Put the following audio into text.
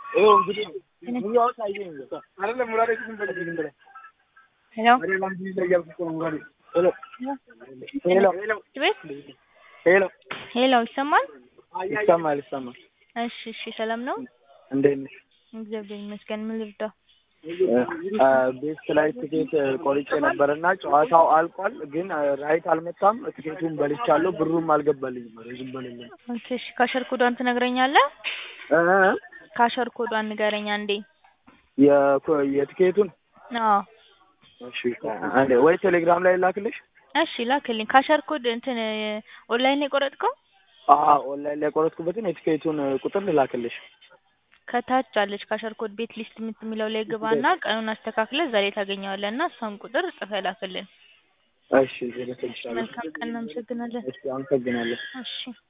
ይኸው እንግዲህ ሙያውን ሳይዘኝ አይደለም ሙራዴ ዝም በል ዝም በል ሄሎ ሄሎ ሄሎ ሄሎ ሄሎ ቤት ሄሎ ሄሎ ይሰማል? ይሰማል ይሰማል። እሺ እሺ ሰላም ነው? እንዴት ነሽ? እግዚአብሔር ይመስገን። ምን ልርዳ? ቤት ላይ ትኬት ቆርጬ ነበርና ጨዋታው አልቋል፣ ግን ራይት አልመጣም። ትኬቱን በልቻለሁ፣ ብሩም አልገባልኝም። ኧረ ዝም በልልኝ። ኦኬ እሺ ካሸር ኮዷን ትነግረኛለህ? እ ካሸር ኮዷን ንገረኝ አንዴ። የኮ- የትኬቱን አዎ እሺ አንዴ ወይ ቴሌግራም ላይ ላክልሽ። እሺ ላክልኝ። ካሸር ኮድ እንትን ኦንላይን የቆረጥከው አዎ ኦንላይን ላይ የቆረጥኩበትን የትኬቱን ቁጥር ልላክልሽ። ከታች አለች ካሸር ኮድ ቤት ሊስት የምት- የሚለው ላይ ግባና ቀኑን አስተካክለ ዛሬ ታገኘዋለህ እና እሷን ቁጥር ጽፈህ ላክልን። እሺ ልልክልሻለሁ። መልካም ቀን፣ እናመሰግናለን። እሺ አመሰግናለሁ። እሺ